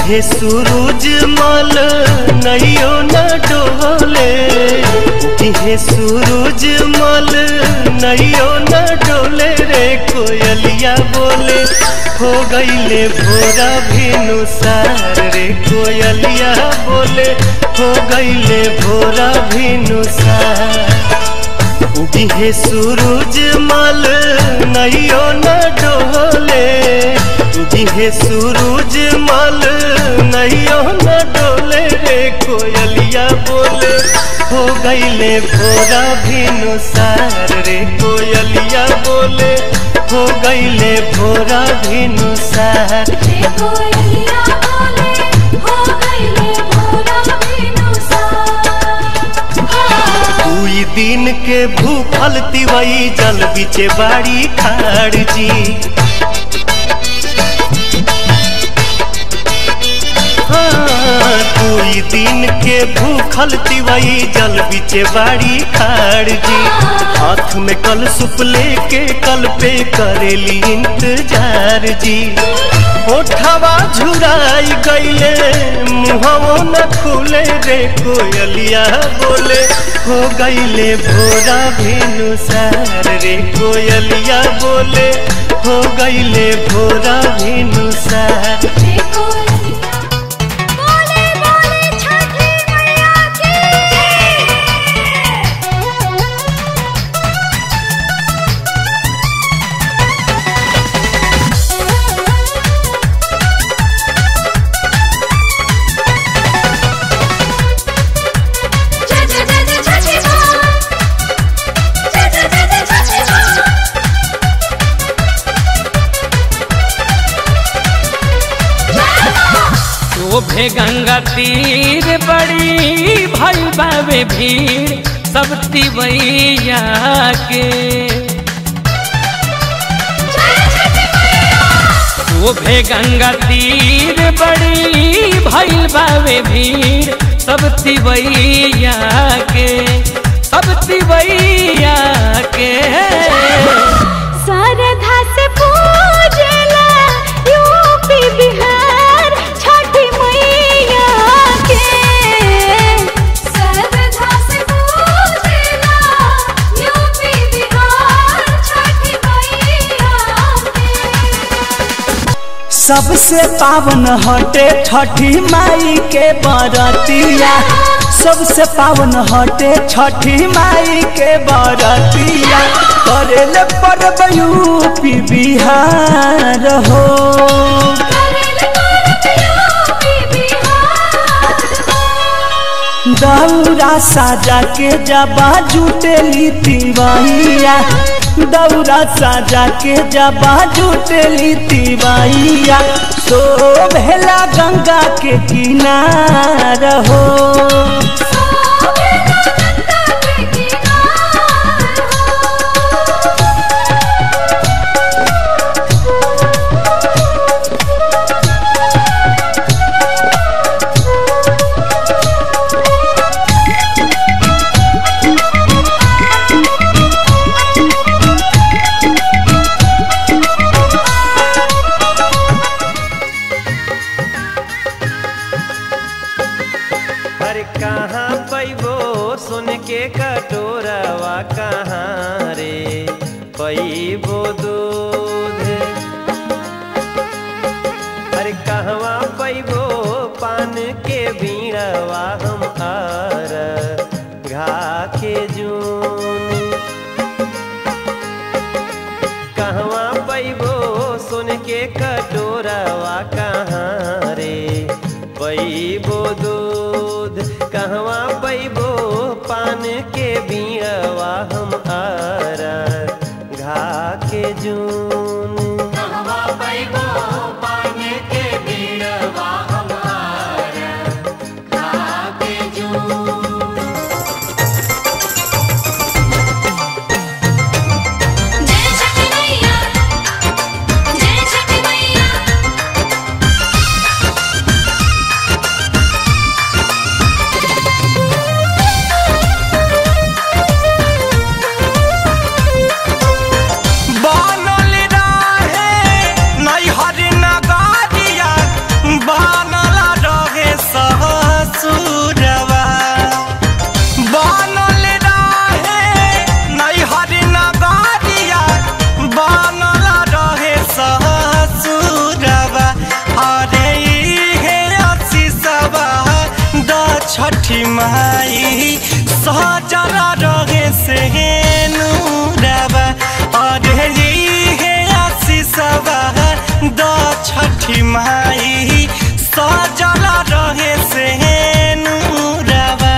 उगे सूरज मल नैयो न डोले उगे सूरज मल नैयो न डोले रे कोयलिया बोले हो गईले भोरा भेनु सार रे कोयलिया बोले हो गईले भोरा भेनु सार उगे सूरज मल नैयो न डोले उगे सूरज मल नैयो न डोले रे कोयलिया बोले हो गईले भोरा भिनु सार रे कोयलिया बोले हो गईले भोरा भिनु सार देखो अलिया बोले हो गईले भोरा बिनुसार दुई दिन के भूखल तिवई जल बिचे बाड़ी खाड़ जी हाँ, दुई दिन के भूखल तिवई जल बिचे बाड़ी खाड़ जी हाथ में कल सुप लेके कल पे करेली इंतजार जी ओठवा झुराई गईले मुहवो न खुले रे कोयलिया बोले हो गईले भोरा भेनु सार रे कोयलिया बोले हो गईले भोरा भेनु सार देखो अलिया बोले बोले छठी मैया की जय जय जय जय छठी माँ जय जय जय जय छठी माँ शोभे गंगा तीर बड़ी भई बावे भीड़ सब तिवैया के शोभे गंगा तीर बड़ी भई बावे भीड़ सब तिवैया के सब तिवैया के सरधा से पूजला यूपी बिहार छठी मैया के सरधा से पूजला यूपी बिहार छठी मैया के सबसे पावन हटे छठी माई के बरतिया सबसे पावन हटे छठी माई के बरतिया करेले पर्व यूपी बिहार हो करेले करत यूपी बिहार दौरा साजा के जबा जुटेली तिवैया दौरा साजा के जबा जुटेली तिवैया सो भेला गंगा के किनार हो सोभेला गंगा के किनार अरे कहाँ पैबो सुन के कटोरवा कहाँ रे पैबो दूध अरे कहवा पैबो पान के बीड़वा हम आर घा के जून कहवा पैबो सुन के कटोरवा कहाँ रे पैबो दूध कहवा पैबो पान के बीड़वा हम आर घा के जून जय छठी मैया जय छठी मैया बनल माई सहजरा रहे से नूरबा अरे ये है आशीषवा द छठी माई सहजरा रहे से नूरबा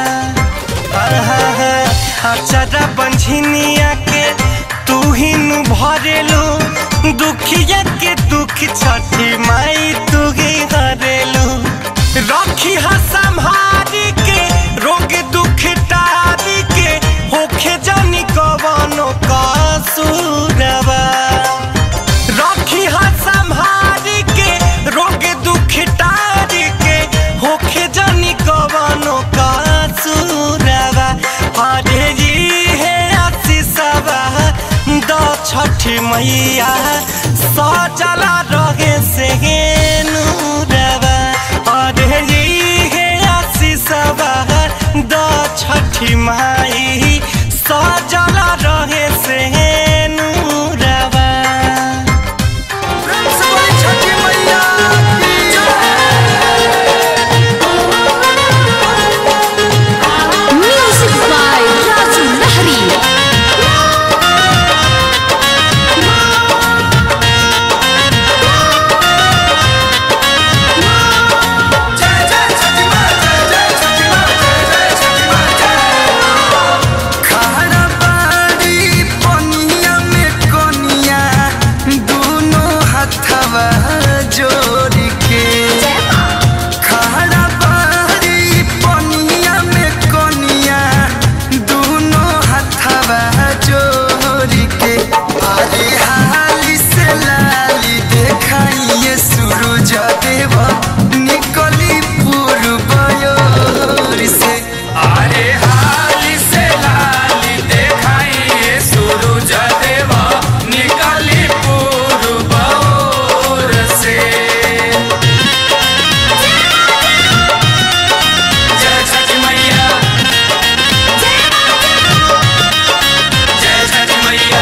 अचरा बंझनिया के तू ही नु भरेलू दुखिया के दुख छठी माई तू ही हरेलू रखी हा संभारी के रोग दुख टारी के होखे जानी कवनो कसूरबा रखी हा संभारी के रोग दुख टारी के होखे जानी कवनो कसूरबा अरे जी है आशीषवा द छठी मैया सजला रहे से नूरबा अरे जी है आशीषवा द छठी माई सजला रहे से नूरबा छठी मैया Music by Raju Lahari. खारा बाड़ी पनिया में कोनिया दोनों हथवा जोड़ के खारा बाड़ी पनिया में कोनिया दोनों हथवा जोड़ के अरे हाली से लाली देखाइए सूरज देव निकली पूर्व ओर से अरे हाली से लाली देखाइए सूरज देवा निकली पूर्व ओर से जय छठी मैया जय छठी मैया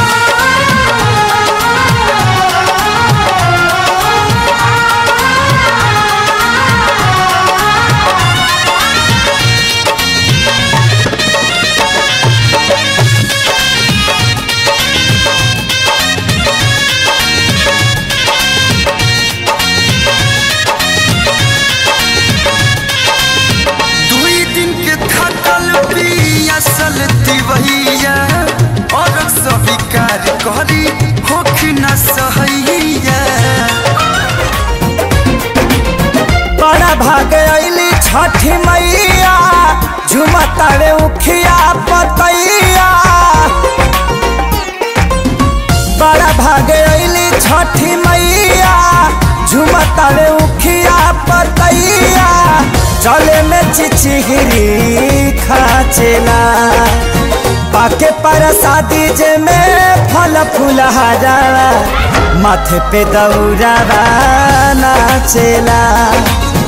दुई दिन के थकल पियासल तिवैया और स्वीकार करी होख न सहैया बड़ा भाग अली छठी मैया झुमतारे उखिया पतैया बड़ा भाग अली छठी मैया झुमतारे उखिया पतैया चले में चिचिहरी खाचेला पाके पर शादी जे में फल फूलहारा माथे पे दौरा नाचेला